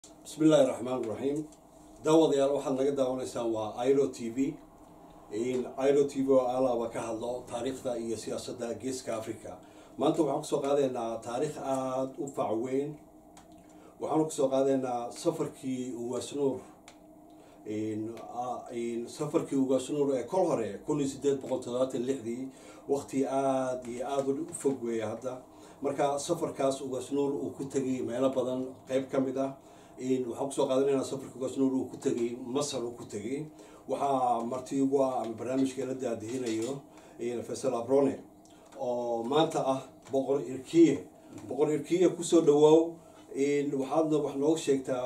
bismi illaahi raxmaan raxiim daawadayaal waxaad naga daawanaysaan waa iro t v iro t v oo alaaba ka hadlo taariikhda iyo siyaasadda geeska africa maanta waxaan kusoo qaadaynaa taariikh aada u fac weyn waxaanu kusoo qaadaynaa safarkii ugaasnuur safarkii ugaasnuur ee kol hore kun iyo sideed boqol toddobaatan lixdii waqti aada iyo aada u fog weeya hadda marka safarkaas ugaasnuur uu ku tegay meelo badan qeyb ka mid ah waxaan kusoo qaadanayna safarka ugaasnuur uu ku tegay masar uu ku tegay waxaa marti ugu ah ama barnaamijka la daadihinayo faysal abrone oo maanta ah boqor irkiye boqor irkiye kusoo dhawaaw waxaadna wax nooga sheegtaa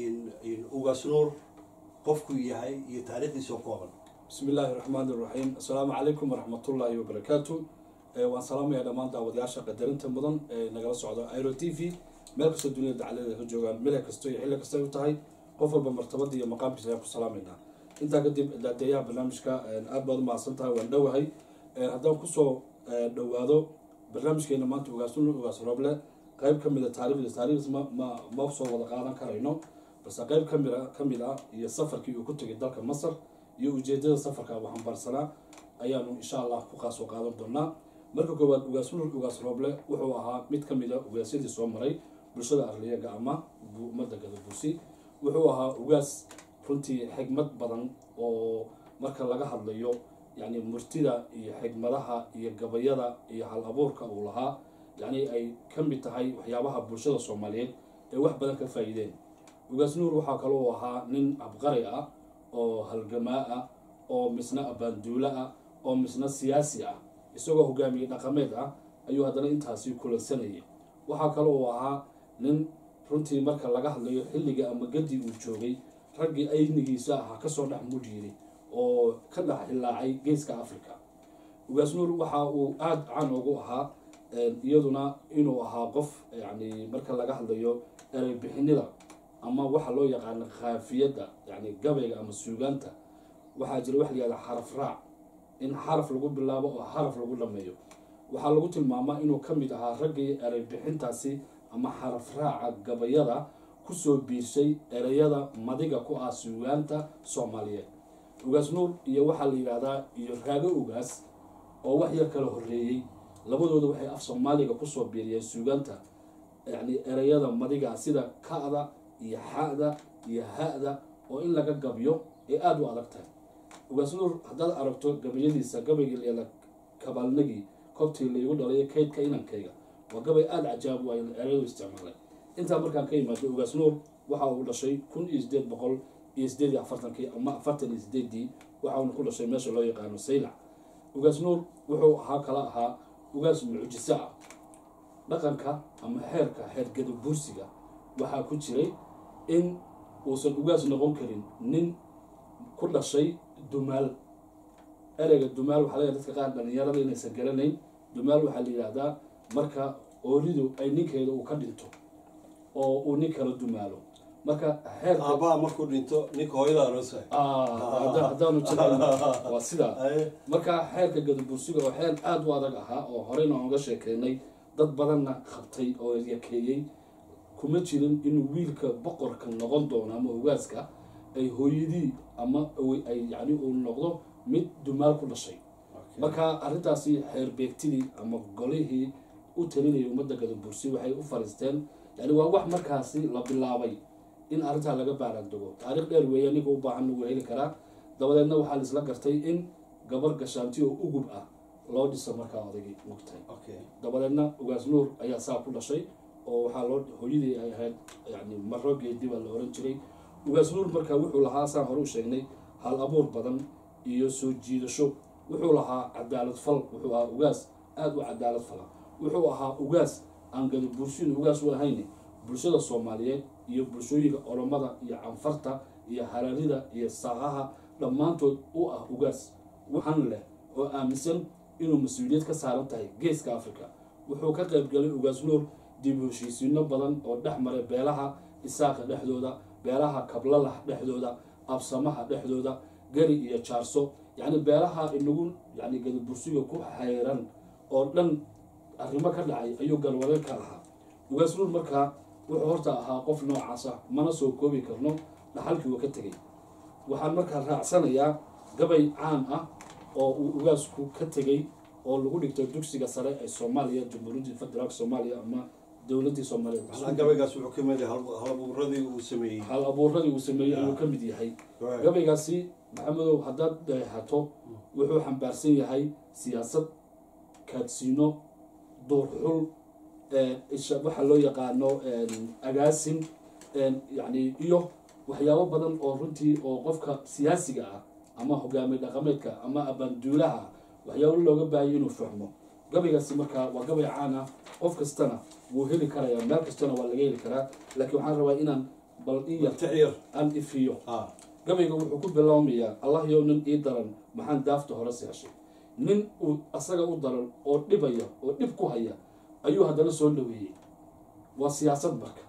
ugaasnuur qofku yahay iyo taariikhdiisa oo kooban bismi illaahi raxmaan iraxiim assalaamu calaykum waraxmatullaahi wabarakaatu waan salaamaya dhammaan daawadayaasha qadarinta mudan ee nagala socdo iro t v meel kastoo duniyada dacaladeeda ka joogaan meel kasto iyo xilli kasta u tahay qof walba martabada iyo maqaamkiisa ayaan ku salaamaynaa intaa kadib daadeeyaha barnaamijka aad baad umahadsan tahay waan dhowahay haddaan kusoo dhowaado barnaamijkeena maanta ugaasnul ugaas rooble qeyb ka mida taarikhdiis taarikhdiis ma ma ma soo wada qaadan karayno balse qeyb kamid kamid ah iyo safarkii uu ku tegay dalka masar iyo ujeedada safarka uu xambaarsanaa ayaanu insha allah ku qaasoo qaadan doonaa marka koowaad ugaasnul ugaas rooble wuxuu ahaa mid ka mid a ugaasyadii soo maray bulshada arliyaga ama ummadda gadabuusi wuxuu ahaa ugaas runtii xigmad badan oo marka laga hadlayo yacni murtida iyo xigmadaha iyo gabayada iyo hal abuurka uu lahaa yacni ay ka mid tahay waxyaabaha bulshada soomaaliyeed ee wax badan ka faa'iideen ugaas nuur waxaa kaloo ahaa nin abqari ah oo halgamaa ah oo misna abaanduulo ah oo misna siyaasi ah isagoo hogaamiye dhaqameed ah ayuu haddana intaasi kulansanayay waxaa kaloo uu ahaa nin runtii marka laga hadlayo xilliga ama gadi uu joogay raggii aynigiisa ahaa kasoo dhex mudhiiray oo ka dhex hilaacay geeska africa ugaas nuur waxa uu aada caan ugu ahaa iyaduna inuu ahaa qof yani marka laga hadlayo ereybixinida ama waxa loo yaqaano khaafiyadda yani gabayga ama suugaanta waxaa jira wax layihahda xaraf raac in xaraf lagu bilaabo oo xaraf lagu dhameeyo waxaa lagu tilmaamaa inuu ka mid ahaa raggii ereybixintaasi ama xaraf raaca gabayada kusoo biirshay ereyada madiga ku ah suugaanta soomaaliyeed ugaas nuur iyo waxaa la yidhahdaa iyo raago ugaas oo wax yar kala horreeyey labadooda waxay af soomaaliga kusoo biiriyeen suugaanta yani ereyada madiga sida ka-da iyo xa-da iyo ha-da oo in laga gabyo ay aada u adag tahay ugaas nuur haddaad aragto gabayadiisa gabaygii layala kabaalnagii kobtii laygu dhalayo kaydka inankayga waa gabay aada cajaab u ay ereyadu isticmaalay intaa markaan ka yimaado ugaas nuur waxa uu dhashay kun iyo sideed boqol iyo sideed iyo afartankii ama afartan iyo sideedii waxa uuna ku dhashay meesha loo yaqaano saylac ugaas nuur wuxuu ahaa kala ahaa ugaas mucjiso ah dhaqanka ama xeerka xeergada buursiga waxaa ku jiray in uusan ugaas noqon karin nin ku dhashay dumaal ereyga dumaal waxaa laga dadka qaar dhalinyarada inaysan garanayn dumaal waxaa la yidhaahdaa marka ooridu ay ninkeeda uu ka dhinto oo uu nin kala dumaalo marka xeerka aabbaha markuu dhinto ninka hooyada aroosa haddaanu jiran waa sidaa marka xeerka gadabursiga oo xeer aada u adag ahaa oo horeyna aan uga sheekeynay dad badanna qabtay oo yakeeyey kuma jirin inuu wiilka boqorka noqon doono ama ugaaska ay hooyadii ama ay yani uu noqdo mid dumaal ku dhashay marka arrintaasi xeer beegtidii ama golihii u talinayay ummadda gadabursi waxay u fariisteen yani waa wax markaasi la bilaabay in arrintaa laga baaraandego taariikh dheer weeya ninka u baahan wuu heli karaa dabadeedna waxaa la isla gartay in gabar gashaanti oo ugub ah loo dhiso markaa odaygii mugtahay dabadeedna ugaas nuur ayaa saa ku dhashay oo waxaa loo hooyadii ay ahayd yani maro geedi baa la oran jiray ugaas nuur markaa wuxuu lahaa saan hore u sheegnay hal abuur badan iyo soo jiidasho wuxuu lahaa cadaalad fal wuxuu ahaa ugaas aada u cadaalad fala wuxuu ahaa ugaas aan gada bulshadu ugaas u ahayn bulshada soomaaliyeed iyo bulshooyinka oromada iyo canfarta iyo hararida iyo saaqaha dhammaantood u ah ugaas waxan leh oo aaminsan inuu mas-uuliyad ka saaran tahay geeska africa wuxuu ka qaybgalay ugaas nuur dib heshiisiino badan oo dhex maray beelaha isaaqa dhexdooda beelaha kablalah dhexdooda absamaha dhexdooda gari iyo jaarso yacni beelaha inagu yani gadabursiga ku xayran oo dhan arrimo ka dhacay ayuu galwadeen ka lahaa ugaas nuur markaa wuxuu horta ahaa qof noocaas ah mana soo koobi karno dhaxalkii uu ka tegay waxaan markaa raacsanayaa gabay caan ah oo uu ugaasku ka tegay oo lagu dhigto dugsiga sare ee soomaaliya jamhuuriyadda federaalk soomaaliya ama dowladdii soomaaliya macnaha gabaygaas wuxuu ka mid yahay hal- halabuuradii uu sameeyey hal abuuradii uu sameeyey ayuu ka mid yahay gabaygaasi maxamedow haddaad dheehato wuxuu xambaarsan yahay siyaasad kaadsiino duurxul isha waxa loo yaqaano agaasin yani iyo waxyaabo badan oo runtii oo qofka siyaasiga ah ama hogaamiye dhaqameedka ama abaanduulaha waxyaabo looga baahaya inuu fahmo gabaygaasi markaa waa gabay caan ah qof kastana wuu heli karaya meel kastana waa laga heli karaa laakiin waxaan rabaa inaan bal in yar tixyar aan ifiyo ah gabayga wuxuu ku bilaabmayaa allah yow nin ii daran maxaan daafta hore seeshay nin uu asaga u daran oo dhibaya oo dhib ku haya ayuu haddana soo dhaweeyey waa siyaasad marka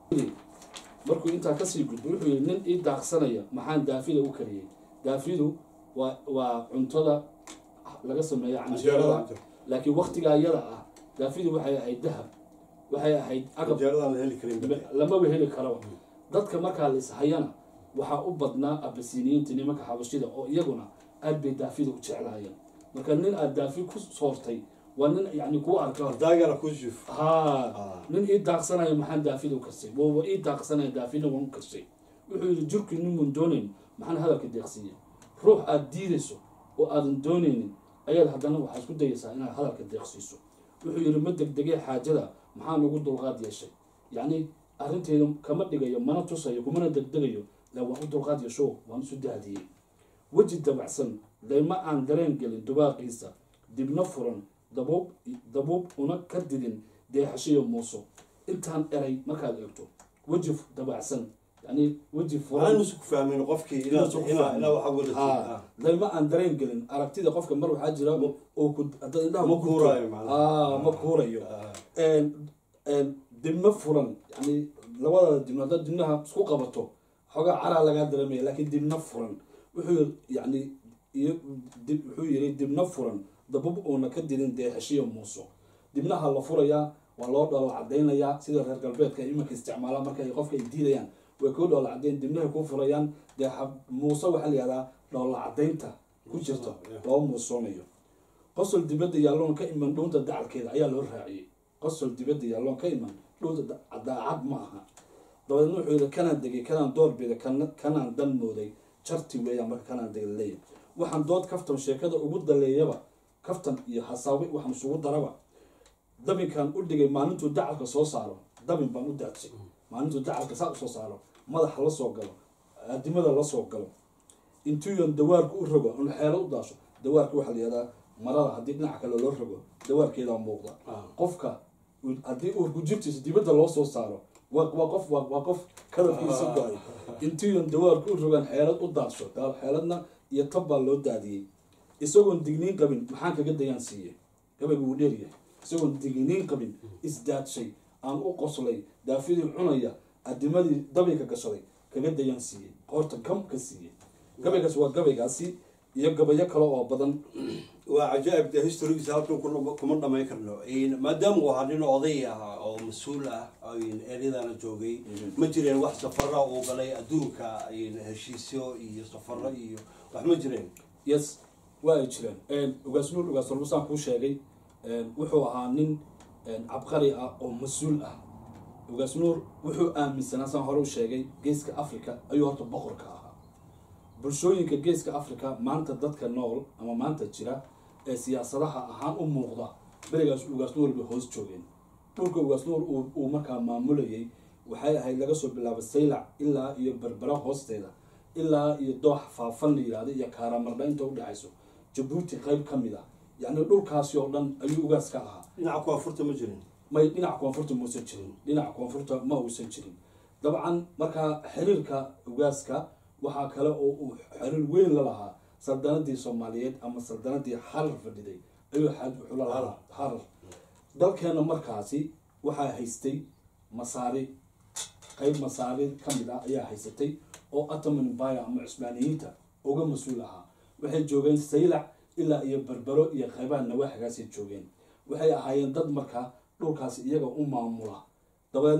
markuu intaa kasii gudbo wuxuu yihi nin ii daaqsanaya maxaan daafida u kariyey daafidu waa waa cuntada laga sameeya canjeerada canjeerada laakiin waktigaa iyada ah daafidu waxay ahayd dahab waxay ahayd agab canjeeradaan la heli karin bade. lamaba heli karaba dadka markaa la ishayana waxaa u badnaa abasiniyiinta nimanka xabashida oo iyaguna aad bay daafida u jeclaayeen marka nin aad daafi ku soortay waa nin yani kuu arka daagana ku juf ha Ah. nin ii daaqsanaya maxaan daafida u karsay waa ii daaqsanaya daafina waan u karsay wuxuu yidhi jirkii ninmun doonayn maxaan hadalka deeqsiiya ruux aad diidayso oo aadan doonaynin ayaad haddana waxaa isku dayaysaa inaad hadalka deeqsiiso wuxuu yidhi ma degdegee xaajada maxaan ugu dulqaad yeeshay yacni arrinteeda kama dhigayo mana tusayo kumana degdegayo la waan u dulqaad yeesho waan isu daadiyey weji dabacsan dayma aan dareen gelin dubaaqiisa dibna furan dabuub dabuub una ka didin deexashiyo muuso intaan eray markaad eegto weji dabacsan yani weji furan waxaan isku fahmin qofkii inaa Inuu isku inaa fahmin. inaa waxa wada Ah, dayma aan dareen gelin aragtida qofka mar waxaa jira oo ku haddaad indhaha Ma ku gubto- kuuraayo macnaha. Ah, ma kuurayo Ah. een- een dibna furan yani labada dibna haddaad dibnaha isku qabato xoogaa caraa lagaa dareemaya laakiin dibna furan wuxuu yiri yani iyo dib wuxuu yiri dibna furan dabub uuna ka didin deexashiyo muuso dibnaha la furayaa waa loo dhoola cadaynayaa sida reer galbeedka ay iminka isticmaalaan marka ay qofka ay diidayaan way kuu dhoola cadayn dibnahay kuu furayaan dee xa- muuse waxaa la yihahdaa dhoola cadaynta ku jirta loo muusoonayo qosol dibadda yaalloon ka iman dhuunta dacalkeeda ayaa loo raaciyey qosol dibadda yaalloon ka iman dhuunta da- daacad ma aha dabadeedna wuxuu yidhi kanaan degay kanaan doorbida kana- kanaan dan mooday jarti weeyaan marka kanaan degay leeyahay waxaan dood kaftan sheekada ugu daleeyaba kaftan iyo hasaawi waxaan isugu daraba dabinkan u dhigay maalintuu dacalka soo saaro dabin baan u daadsay maalintuu dacalka saa usoo saaro madaxa la soo galo aadimada la soo galo intuuyan dawaarka u rogo un xeelo u daasho dawaarka waxaa la yihahdaa marada haddii dhinaca kale loo rogo dawaarkeedaa muuqda Ah. qofka uu- haddii uurku jirtiisa dibadda loo soo saaro waa waa qof waa waa qof kadafkiisa go-ay intuuyan dawaarka u rogaan xeelad u daadsho daa- xeeladna iyo tab baa loo daadiyey isagoon digniin qabin maxaan kaga dayaan siiye gabaygu wuu dheeryahay isagoon digniin qabin isdaadshay aan u qoslay daafidii cunaya adimadii dabinka gashaday kaga dayaan siiyey qoorta gam ka siiyey gabaygaas waa gabaygaasi iyo gabayo kale oo badan waa cajaa'ib de historigiisa halkan kuna- kuma dhamayn karno maadaama uu ahaa nin oday ah oo mas-uul ah eryadana joogay ma jireen wax safara uu galay adduunka heshiisyo iyo safaro iyo wax ma jireen yes waa ay jireen ugaas nuur ugaas walbasaan kuu sheegay wuxuu ahaa nin cabqari ah oo mas-uul ah ugaas nuur wuxuu aaminsanaa saan hore u sheegay geeska africa ayuu horta boqorka ahaa bulshooyinka geeska africa maanta dadka nool ama maanta jira ee siyaasadaha ahaan u muuqda berigaas ugaas nuur bay hoos joogeen dhulka ugaas nuur uu- uu markaa maamulayay waxay ahayd laga soo bilaabo saylac ilaa iyo berbera hoosteeda ilaa iyo doox faafan la yihahdo iyo kaaramarda inta udhexayso jabuuti qayb ka mid ah yacni dhulkaasi oo dhan ayuu ugaas ka ahaa dhinaca koonfurta ma jirin may dhinaca koonfurta muusan jirin dhinaca koonfurta ma uusan jirin dabcan markaa xiriirka ugaaska waxaa kale oo uu xiriir weyn la lahaa saldanadii soomaaliyeed ama saldanadii xarar fadhiday ayuu xaaj wuxuu la lahaa xarar dalkeena markaasi waxaa haystay masaari qayb masaari ka mid ah ayaa haysatay oo ataman baya ama cusmaaniyiinta uga mas-uul ahaa waxay joogeen saylac ilaa iyo berbero iyo qaybaha nawaaxigaasay joogeen waxay ahaayeen dad markaa dhulkaasi iyaga u maamula dabeedna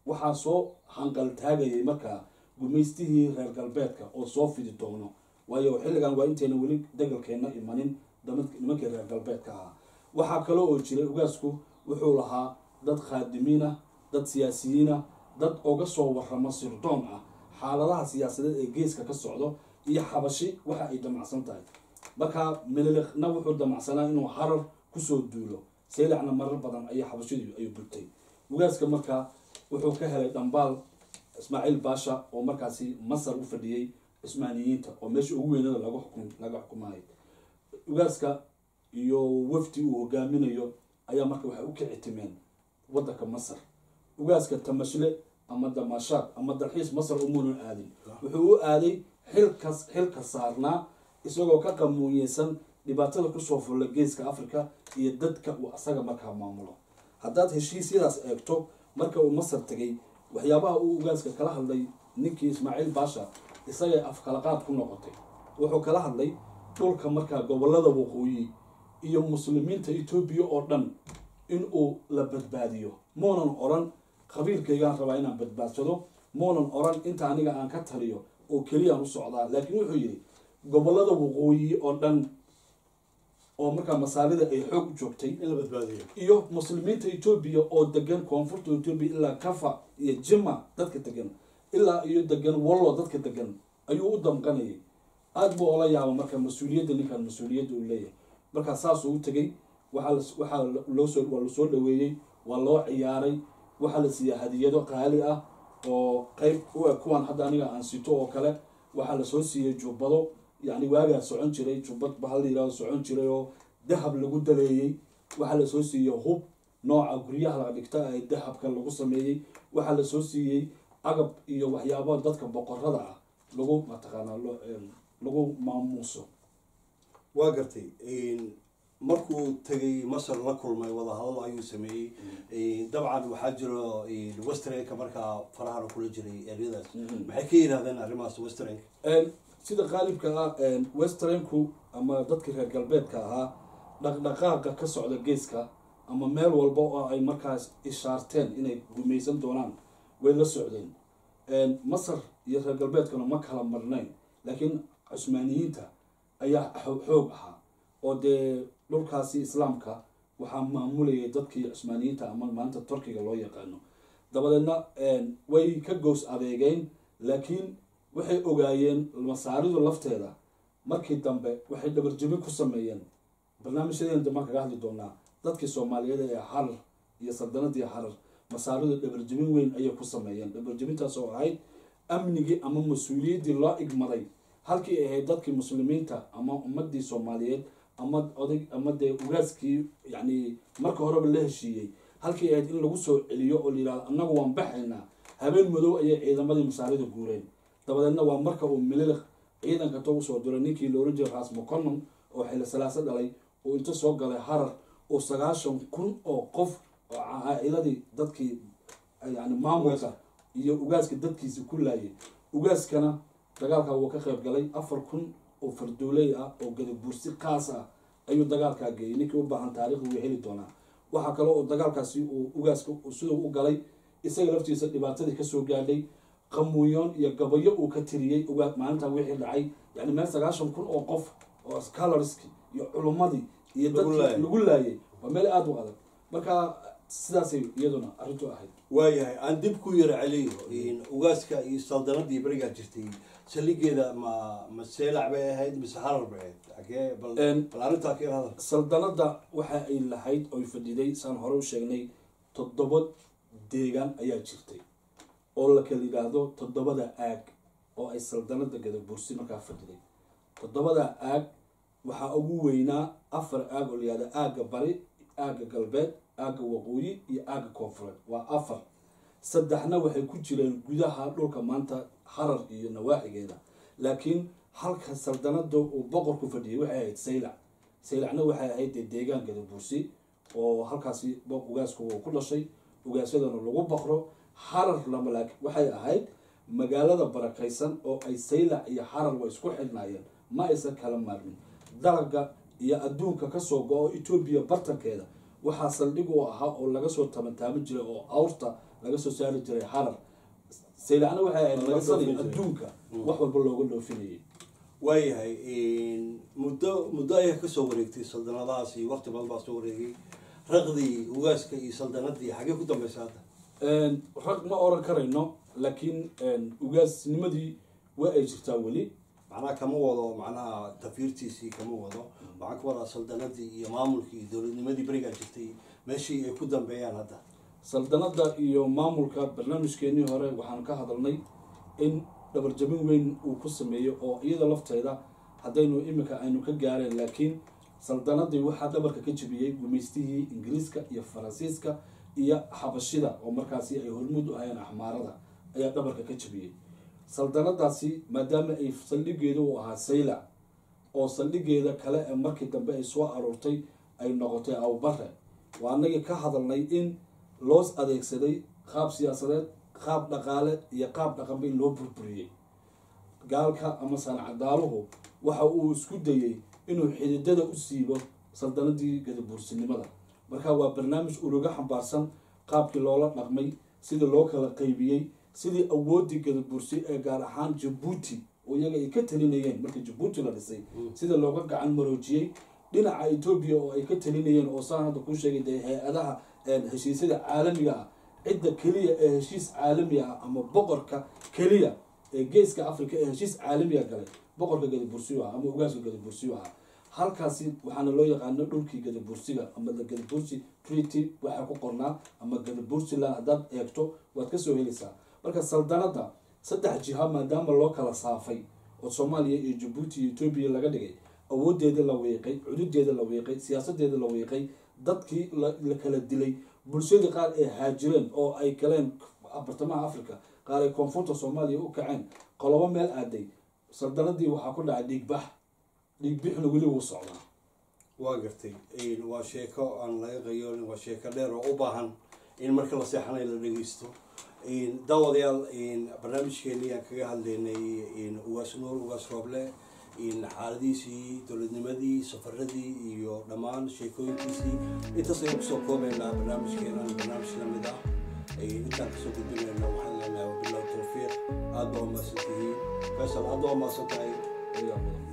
waxaa soo hanqaltaagayay markaa gumaystihii reer galbeedka oo soo fidi doono waayo xilligan waa intayna weli degalkeenna imanin nimankii reer galbeedka ahaa waxaa kale oo jiray ugaasku wuxuu lahaa dad khaadimiin ah dad siyaasiyiin ah dad oga soo waramo sirdoon ah xaaladaha siyaasadeed ee geeska ka socdo iyo xabashi waxa ay damacsan tahay markaa meliliqna wuxuu damacsanaa inuu harar kusoo duulo seylacna marar badan ayaa xabashidu ay gurtay ugaaska markaa wuxuu ka helay dhambaal ismaaciil baasha oo markaasi masar u fadhiyey cismaaniyiinta oo meesha ugu weynada laga xukum laga xukumayo ugaaska iyo wafdi uu hogaaminayo ayaa marka waxay u kici timeen waddanka masar ugaaska tamashle ama damashaad ama dalxiis masar umuunan aadin wuxuu u aaday xilkas xilka saarnaa isagoo ka qamuunyeysan dhibaatada kusoo fulla geeska africa iyo dadka uu asaga markaa maamulo haddaad heshiisyadaas eegto marka uu masar tegay waxyaabaha uu ugaaska kala hadlay ninkii ismaaciil baasha isagay afkalaqaad ku noqotay wuxuu kala hadlay dhulka markaa gobolada waqooyi iyo muslimiinta etoobiya oo dhan in uu la badbaadiyo muunan oran qabiilkaygaan rabaa inaan badbaadsado muunan oran inta aniga aan ka taliyo oo keliyaan u socdaa laakiin wuxuu yidhi gobolada waqooyi oo dhan oo markaa masaalida ay xoog joogtay in la badbaadiyo iyo muslimiinta etoobiya oo degan koonfurta etoobiya ilaa kafa iyo jima dadka degan ilaa iyo degan wallo dadka degan ayuu u damqanayay aada buu ola yaaba marka mas-uuliyadda ninkan mas-uuliyadda uu leeyahay markaa saasuu u tegay waxaa waxaa loosoo waa lasoo dhaweeyey waa loo ciyaaray waxaa la siiyey hadiyado qaali ah oo qeyb u eg kuwan hadda aniga aan sito oo kale waxaa lasoo siiyey jubbado yacni waagaa socon jiray jubbad bahal la yihahdo socon jiray oo dahab lagu daleeyey waxaa lasoo siiyey hub nooca guryaha la dhigta ee dahabka lagu sameeyey waxaa lasoo siiyey agab iyo waxyaabo dadka boqorada ah lagu mataqaanaa lo lagu maamuuso waa gartay markuu tegay masar la kulmay wadahadal ayuu sameeyey dabcan waxaa jiro westernka markaa farahana kula jiray eryadaas maxay ka yidhahdeen arrimahaas westernka sida qaalibka ah westernku ama dadkii reer galbeedka ahaa dhaqdhaqaaqa ka socda geeska ama meel walba oo ay markaas ishaarteen inay gumaysan doonaan way la socdeen masar iyo reer galbeedkuna ma kala marnayn laakiin cusmaaniyiinta ayaa xoog ahaa oo dee dhulkaasi islaamka waxaa maamulayay dadkii cusmaaniyiinta ama maanta turkiga loo yaqaano dabadeedna way ka goos adeegeen laakiin waxay ogaayeen masaaridu lafteeda markii dambe waxay dhabarjebin ku sameeyeen barnaamijyadeen dambaan kaga hadli doonaa dadkii soomaaliyeed ee harar iyo saldanadii harar masaaridu dhabarjebin weyn ayay ku sameeyeen dhabarjebintaas oo ahayd amnigii ama mas-uuliyaddii loo igmaday halkii ay ahayd dadkii muslimiinta ama ummadii soomaaliyeed ama oday ama dee ugaaskii yacni marka horeba la heshiiyey halkii ay ahayd in lagu soo celiyo oo la yihahdo annagu waan baxaynaa habeen madow ayay ciidamadii masaarida guureen dabadeedna waa marka uu mililiq ciidanka to usoo diray ninkii la oran jiray raas moconon oo xili salaaso dhalay uu inta soo galay harar oo sagaashan kun oo qof oo caa-iladii dadkii yani maamulka iyo ugaaska dadkiisi ku laayay ugaaskana dagaalkaa wuu ka qayb galay afar kun oo fardooley ah oo gadabuursi kaas ah ayuu dagaalkaa geeyay ninkii u baahan taarikhda wuu heli doonaa waxaa kale oo dagaalkaasi uu ugaaska siduu u galay isaga laftiisa dhibaatadii kasoo gaadhay qamuuyoon iyo gabayo uu ka tiriyey ugaa maalintaa wixii dhacay yani meel sagaashan kun oo qof oo scholorski iyo culummadii iyo dadkii lagu laayay waa meel aada u adag marka sidaasay iyaduna arrintu ahayd waayahay aan dib ku yara celiyo ugaaska iyo saldanadii berigaa jirtay saldhigeeda ma ma seelac bay ahayd mise harar bay ahayd agee bal bal arrintaa ka yarhada saldanada waxa ay lahayd oy fadhiday saan hore u sheegnay toddoba deegaan ayaa jirtay oo la kala yidhaahdo toddobada aag oo ay saldanada gadabursi markaa fadhiday toddobada aag waxaa ugu weynaa afar aag oo la yihahdo aagga bari aagga galbeed aagga waqooyi iyo aagga koonfureed waa afar saddexna waxay ku jireen gudaha dhulka maanta harar iyo nawaaxigeeda laakiin halka saldanada uu boqorku fadhiyay waxay ahayd saylac saylacna waxay ahayd dee deegaan gadabursi oo halkaasi ugaasku uu ku dhashay ugaasyadana lagu baqro harar lamalaak waxay ahayd magaalada barakaysan oo ay saylac iyo harar way isku xidhnaayeen ma aysan kala maarmin dalaga iyo adduunka kasoo go-o etoobiya bartankeeda waxaa saldhig u ahaa oo laga soo tabantaabin jiray oo awrta laga soo saari jiray harar saylacna waxay ahayd Laga laga sani dhoofin jiray. adduunka Mm. wax walba looga dhoofinayay waayahay muddo muddo ayaa kasoo wareegtay saldanadahaas iyo waqti badan baa soo wareegay raqdii ugaaska iyo saldanadii xagee ku dambeysa hadda Een, rag ma oran karayno laakiin een, ugaasnimadii waa ay jirtaa weli macnaha kama wado macnaha tafiirtiisii kama wado waxaan ka wadaa saldanadii iyo maamulkii iyo dowladnimadii berigaa jirtay meeshii ay ku dambeeyaan hadda saldanada iyo maamulka barnaamijkeenii hore waxaan ka hadalnay in dhabarjabin weyn uu ku sameeyo oo iyada lafteeda haddaynu iminka aynu ka gaareen laakiin saldanadii waxaa dhabarka ka jebiyey gumaystihii ingiriiska iyo faransiiska iyo xabashida oo markaasi ay hormuud u ahayeen axmaarada ayaa dhabarka ka jebiyey saldanadaasi maadaama ay saldhigeeda u ahaa saylac oo saldhigeeda kale ee markii dambe ay soo aroortay ay noqotay awbare waa anagii ka hadalnay in loos adeegsaday qaab siyaasadeed qaab dhaqaale iyo qaab dhaqanba in loo burburiyey gaalka ama sancadaaluhu waxa uu isku dayey inuu xididada u siibo saldanadii gadabuursinimada marka waa barnaamij uruga xambaarsan qaabkii loola dhaqmay sidii loo kala qaybiyey sidii awoodii gadabuursi ee gaar ahaan jabuuti oo iyaga ay ka talinayeen markii jabuuti la dhisay sida looga gacan maroojiyey dhinaca etoobiya oo ay ka talinayeen oo saan hadda kuu sheegay dee hay-adaha een, heshiisyada caalamiga ah cidda keliya ee heshiis caalami ah ama boqorka keliya ee geeska africa ee heshiis caalamiga galay boqorka gadabursiyu ah ama ugaaska gadabursiyu ah halkaasi waxaana loo yaqaano dhulkii gadabursiga ama the gadabursi treaty waxaa ku qornaa ama gadabursiland haddaad eegto waad kasoo helaysaa marka saldanada saddex jiha maadaama loo kala saafay oo soomaaliya iyo jabuuti iyo etoobiya laga dhigay awoodeeda la wiiqay cududeeda la wiiqay siyaasadeeda la wiiqay dadkii la la kala dilay bulshadii qaar ay haajireen oo ay galeen bartamaha africa qaar ay koonfurta soomaaliya u kaceen qolobo meel aaday saldanadii waxaa ku dhacay dhiigbax dhiigbixna weli wuu socdaa waa gartay waa sheeko aan laga qayoolin waa sheeko dheer oo u baahan in marka la seexanayo la dhegeysto daawadayaal barnaamijkeeni aan kaga hadlaynay ugaas nuur ugaas rooble xaaladiisii dowladnimadii safaradii iyo dhammaan sheekooyinkiisii intaas ayaan kusoo koobaynaa barnaamijkeenan barnaamij lamid ah intaan kasoo gudbinayna waxaan leenahay wabilahi tawfiiq aada baa umahadsan tihiin faysal aada baa umahadsan tahay ayaa mudan